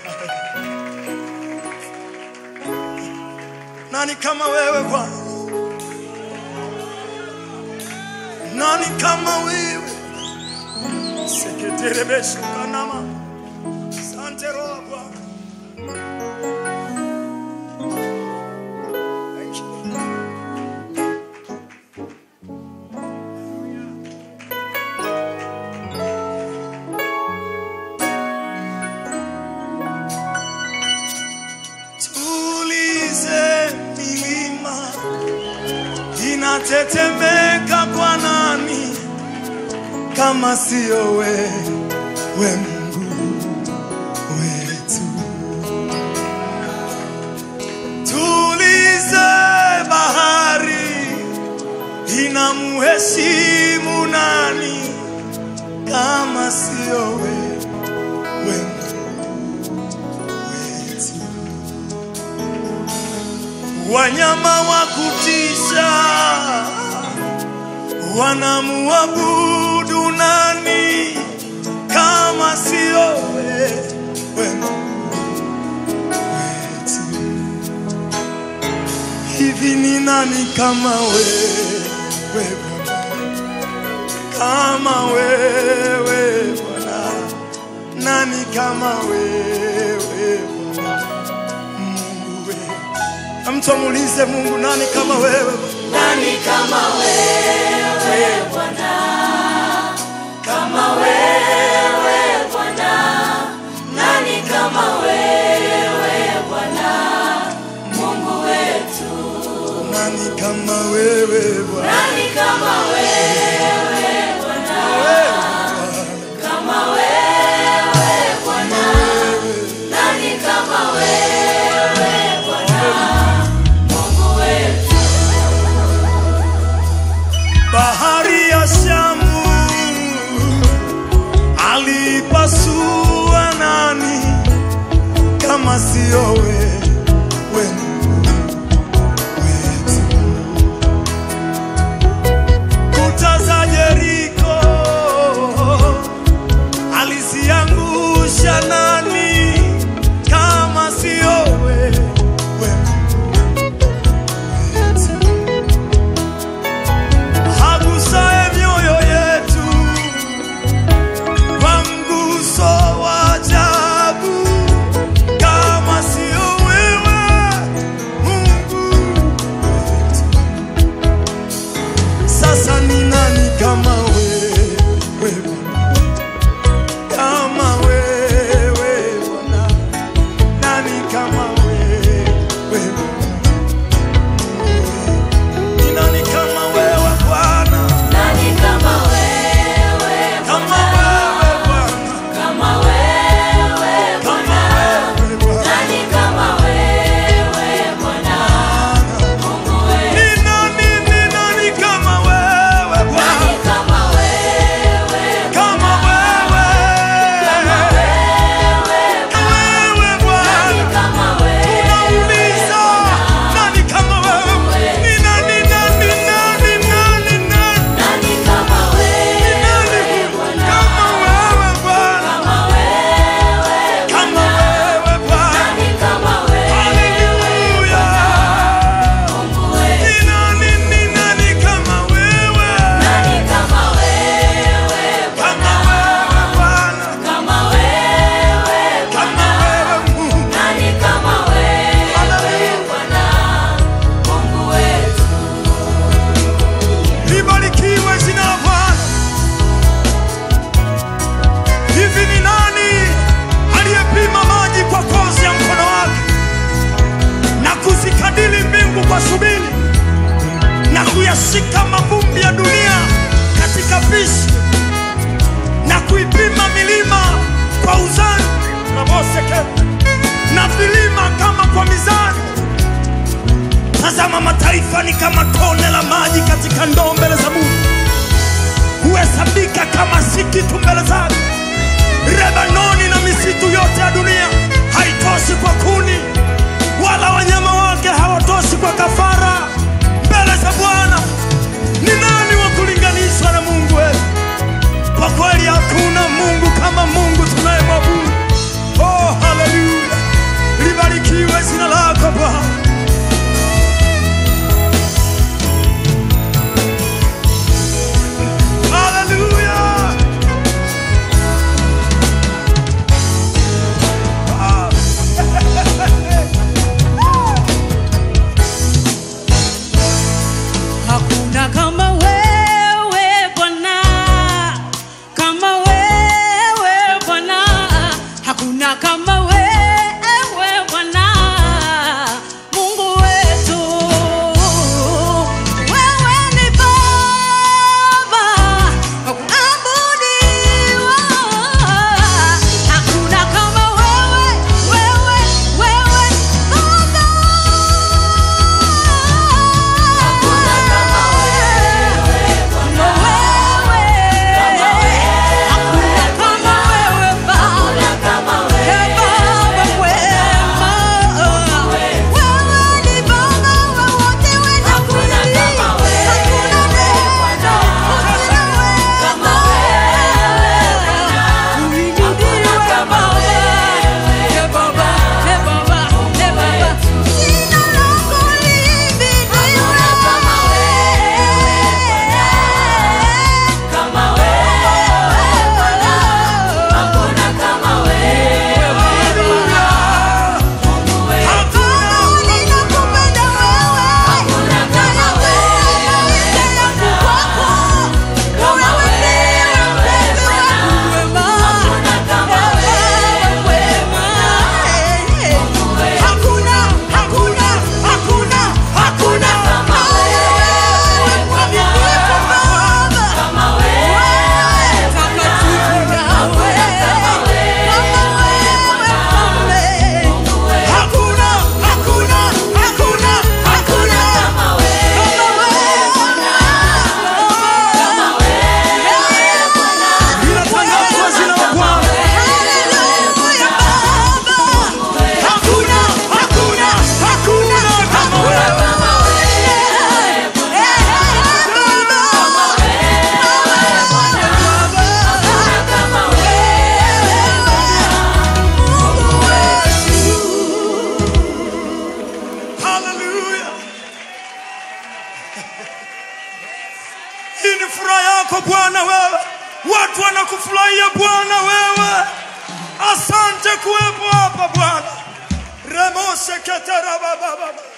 Nani kama wewe Bwana? Nani kama wewe? Seketerebesha kanama. Asante Roho Bwana. Thank you. Tulize milima inatetemeka kwa nani kama sio wewe Mungu wetu? Tulize bahari inamheshimu nani kama sio wewe Mungu wetu? Wanyama wa kutisha wanamuabudu nani kama sio wewe Mungu wetu? Hivi ni nani kama wewe Bwana? Kama wewe Bwana, nani kama wewe Bwana? Mungu wewe. Na mtu amuulize Mungu, nani kama wewe? Nani kama wewe Bwana? Kama wewe Bwana? Nani kama wewe Bwana? Mungu wetu. Nani kama wewe Bwana? Nani kama wewe Bwana? Kama wewe Bwana? Nani kama wewe Bwana? Mungu wetu. Bahari ya Shamu alipasua nani kama sio wewe Mungu wetu? Kuta za Yeriko aliziangusha nani kama sio wewe Mungu wetu? Hagusaye mioyo yetu kwa mguso wa ajabu, kama sio wewe Mungu wetu. Sasa ni nani kama wewe Bwana? Kama wewe Bwana, nani kama wewe Bwana? Ni nani kama wewe Bwana? Nani kama wewe Kama Bwana? wewe Bwana, Kama wewe kama Bwana? wewe Bwana. Nani kama wewe Bwana? Mungu wetu. Ni nani, ni nani kama wewe Bwana? Nani kama wewe Kama wewe. Kama wewe Kama wewe Bwana. Nani kama wewe Tunauliza, nani kama wewe? Ni nani, nani, nani, nani, nani? Nani kama Ni wewe nani Bwana? kama wewe Bwana? Kama wewe Kama Bwana? wewe Bwana. Nani kama wewe Haleluya. Mungu wetu. Ni nani, ni nani kama wewe? Nani kama wewe Kama Bwana? wewe Bwana. Kama wewe Kama Bwana? wewe Mungu. Nani kama wewe Bwana? Mungu wetu. Libarikiwe jina la Bwana. Hivi ni nani aliyepima maji kwa kozi ya mkono wake na kuzikadili mbingu kwa shubiri na kuyashika mavumbi ya dunia katika pishi na kuipima milima kwa uzani na boseke na vilima kama kwa mizani? Tazama, mataifa ni kama tone la maji katika ndoo mbele za Mungu, huhesabika kama si kitu mbele zake. Lebanoni na misitu yote ya dunia haitoshi kwa kuni, wala wanyama wake hawatoshi kwa kafara mbele za Bwana. Ni nani wa kulinganishwa na Mungu wetu? Kwa kweli hakuna Mungu kama Mungu hakuna kama wewe Bwana Mungu wetu. Wewe ni Baba wa kuabudiwa. Hakuna kama wewe, wewe, wewe Baba. Hakuna kama wewe Bwana. Kama wewe. Hakuna kama wewe Baba. Hakuna kama wewe. Hakuna kama wewe Bwana. Kama wewe Bwana. Hakuna kama wewe Bwana. Mungu wetu. Hakuna kama wewe Bwana. Kama wewe Bwana. Hakuna kama wewe Bwana. Mungu wetu. Hakuna kama wewe Bwana. Kama wewe Bwana. Hakuna kama wewe Bwana. Mungu wetu. Hakuna, hakuna, hakuna, hakuna kama wewe Bwana. Kama wewe Bwana. Hakuna kama wewe Bwana. Mungu wetu. Hakuna, hakuna, hakuna, hakuna Kama wewe Bwana. Kama wewe Bwana. Linatangazwa jina la Bwana. Hakuna, hakuna, hakuna kama wewe. Kama wewe Bwana. Kama wewe Bwana. Hakuna kama wewe Bwana. Mungu wetu. Haleluya. Hii ni furaha yako Bwana wewe. Watu wanakufurahia Bwana wewe. Asante kuwepo hapa Bwana. Remose ketera baba baba.